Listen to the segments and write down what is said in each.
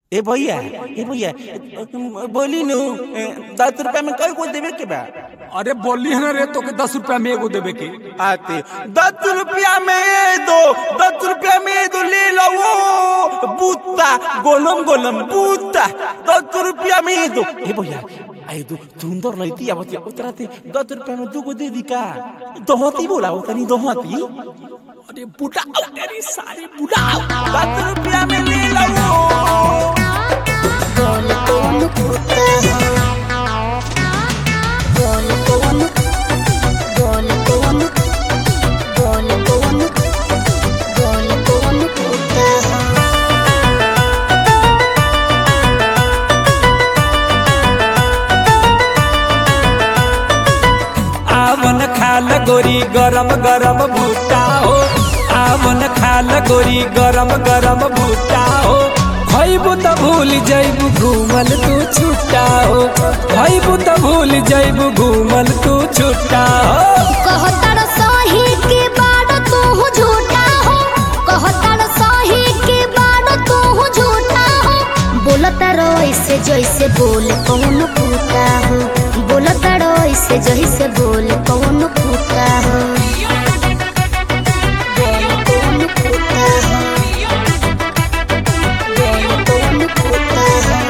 ए भैया ए भैया बोली नु दस रुपया में कई को देवे के बा अरे बोली है ना रे तो के दस रुपया में एगो देवे के आते दस रुपया में ये दो दस रुपया में ये दो ले लो वो बूता गोलम गोलम बूता दस रुपया में ये दो ए भैया आई दो सुंदर लईती आवत उतरा थे दस रुपया में दो को दे दी का दोहती बोला वो तनी दोहती अरे बुढ़ा तेरी सारी बुढ़ा दस रुपया में ले लो वो बोल कौन कुत्ता है बोल कौन बोल कौन बोल कौन बोल कौन कुत्ता है आवन खाल गोरी गरम गरम भूटा हो आवन खाल गोरी गरम गरम भूटा हो खैबू त भूल जैबू घूमल तू छुट्टा हो खैबू त भूल जैबू घूमल तू छुट्टा हो कहतर सही के बाड़ तू झूठा हो कहतर सही के बाड़ तू झूठा हो बोलता रो ऐसे जैसे बोल कौन पूता हो बोलता रो ऐसे जैसे बोल कौन पूता हो बोल कौन पूता हो बोल कौन पूता हो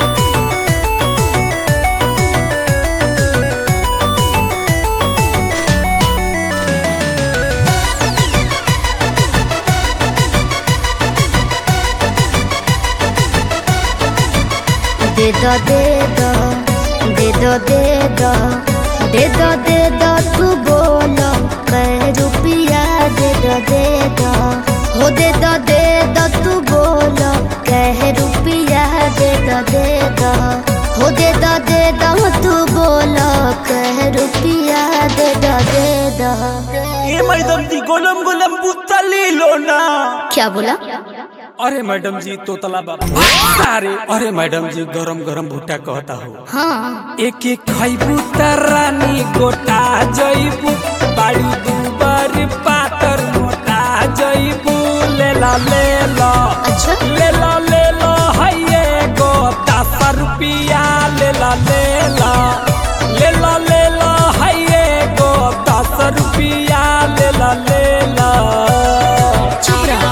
दे दो दे दो दे दो दे दो दे दो दे दो तू बोलो कै रुपया दे दो दे दो हो दे दो दे दो तू बोलो कै रुपया दे दो दे दो हो दे दो दे दो तू बोलो कै रुपया दे दो दे दो ए मैडम जी गोलम गोलम बूता ले लो ना क्या बोला अरे मैडम जी तोतला बाबा अरे अरे मैडम जी गरम गरम भुट्टा कहता हो हाँ एक एक खैबू त रानी गोटा जैबू बाड़ी दुबर पातर मोटा जैबू लेला लेला अच्छा लेला लेला हैये गो दस रुपिया लेला लेला लेला लेला हैये गो दस रुपिया लेला लेला चुप रहा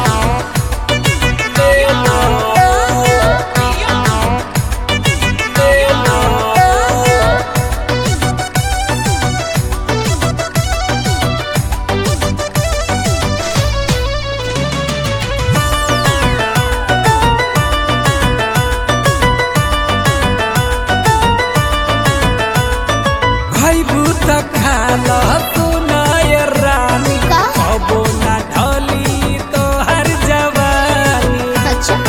खैबू त खाला सुनाय रानी का? अबो ना ढली तोहर जवानी अच्छा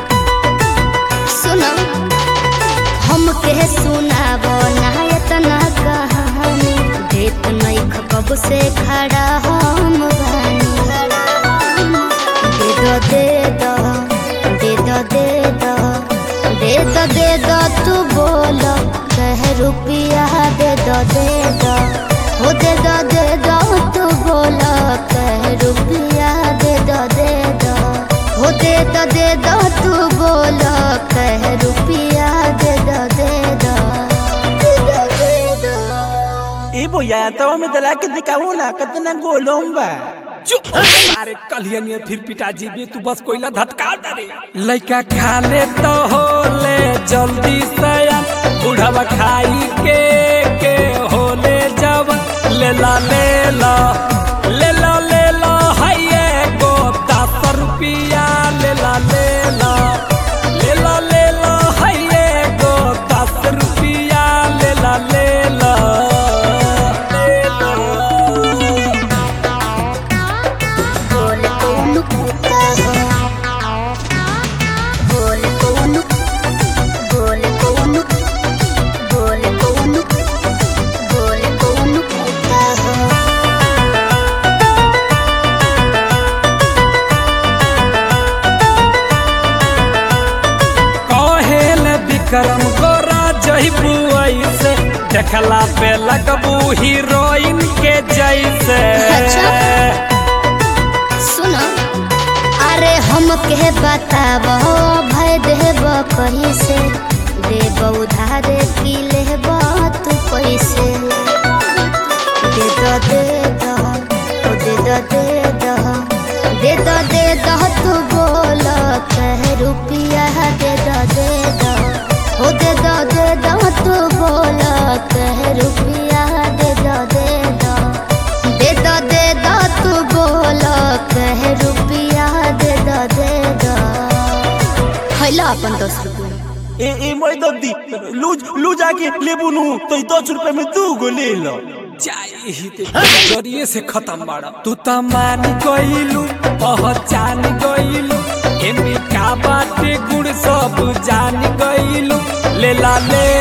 सुनो हम के सुनाबो ना इतना कहानी देत नहीं कब से खड़ा हम बानी दे दो दे दो दे दो दे दो दे दो दे दो तू बोलो कह रुपया दे दो दे दो हो दे दो दे दो तू बोलो कह रुपया दे दो दे दो हो दे दो दे दो तू बोलो कह रुपया दे दो दे दो दे दो दे दो ए भैया तो में दला के दिखाओ ना कितना गोलम बा चुप अरे कलियन फिर पिताजी भी तू बस कोयला धटका डरे लइका खा ले तो हो ले जल्दी से बुढ़वा खाई के के हो ले जब लेला लेला लेला लेला हैये गो दस रुपिया लेला लेला लेला लेला हैये गो दस रुपिया लेला लेला लेला बोल कौन कुत्ता हो बोल कौन बोल कौन बोल कौन बोल कौन कुत्ता हो कहेल विक्रम गोरा जहिबू ऐसे देखला पे लगबू हीरोइन के जैसे अच्छा। सुनो अरे हम के बताब भय देब कैसे देब उधार की लेब तू कैसे दे दो दे दो ओ दे दो दे दो दे दो दे दो तू बोल कह रुपिया दे दो दे दो ओ दे दो दे दो तू बोल कह रुपिया दे दो दे दो दे दो दे दो तू बोल कह रुपिया दे दो दे दो हैला अपन दस रुपया ए ए मैं दद्दी लूज लूज आके लेबू नु तो ई दस रुपए में दू गो ले लो चाहिए जरिए से खत्म बाड़ा तू त मान गइलू पहचान गइलू एमे का बाटे गुण सब जान गइलू लेला ले